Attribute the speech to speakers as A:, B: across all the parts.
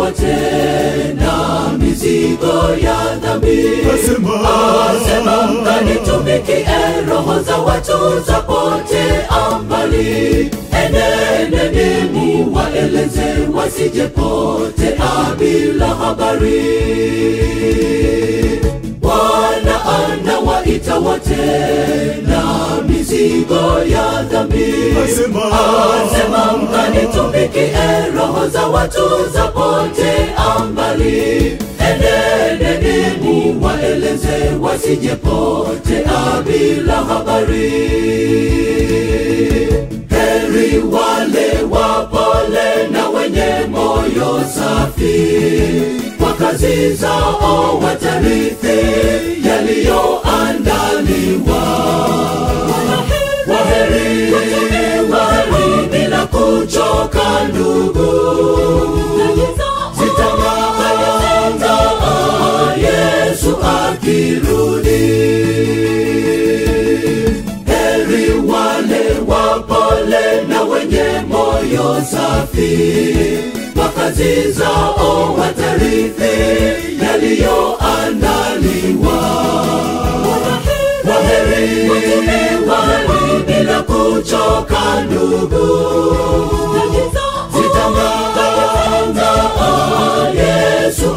A: wote na mizigo ya dhambi asema mkanitumikie roho za watu zapotea mbali eneneni muwaeleze wasijepotea bila habari bwana anawaita wote na mizigo ya dhambi asema mkanitumikie roho za watu zapotea mbali eneneni muwaeleze wasijepotea bila habari heri wale wapole na wenye moyo safi kwa kazi zao watarithi yaliyoandaliwa waheri waheri bila kuchoka ndugu zitangaza yesu akirudi heri wale wapole na wenye moyo safi kwa kazi zao watarithi yaliyoandaliwa waheri waheri bila kuchoka ndugu zitangaza yesu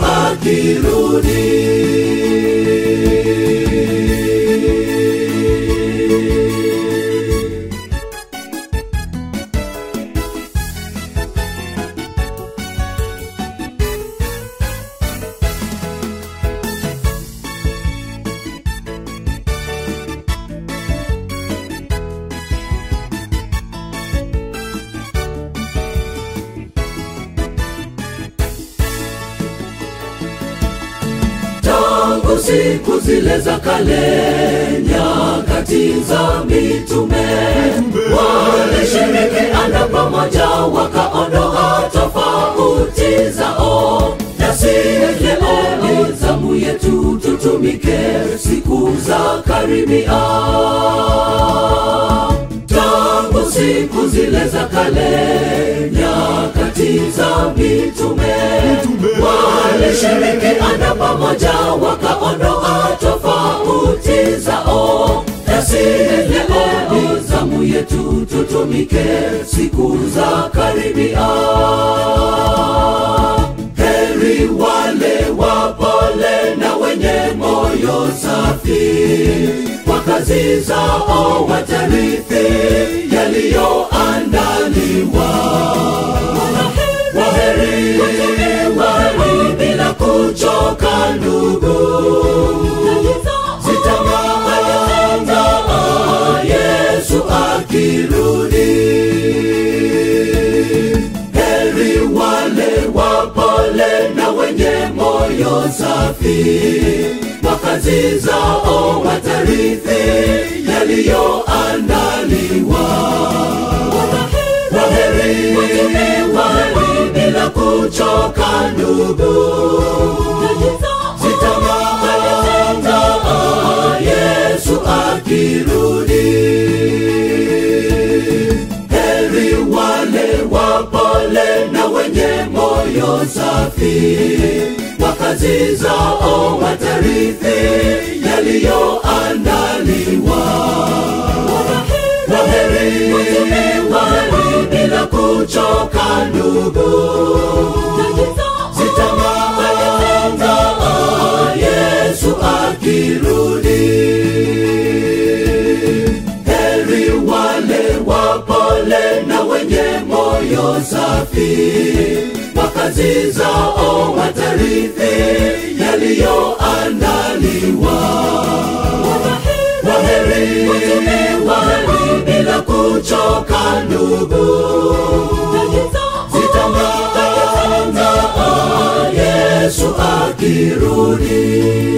A: akirudi tangu siku zile za kale nyakati za mitume walishirikiana pamoja wakaondoa tofauti zao nasi leo ni zamu yetu tutumike siku za karibia tangu siku zile za kale nyakati za mitume walishirikiana pamoja wakaondoa tofauti zao nasi leo ni zamu yetu tutumike siku za karibia heri wale wapole na wenye moyo safi kwa kazi zao watarithi yaliyoandaliwa waheri waheri bila kuchoka ndugu zitangaza yesu akirudi heri wale wapole na wenye moyo safi kwa kazi zao watarithi yaliyoandaliwa waheri waheri bila kuchoka ndugu zitangaza yesu akirudi heri wale wapole na wenye moyo safi kwa kazi zao watarithi yaliyoandaliwa waheri waheri bila kuchoka ndugu zitangaza yesu akirudi heri wale wapole na wenye moyo safi kwa kazi zao watarithi yaliyoandaliwa waheri waheri bila kuchoka ndugu zitangaza yesu akirudi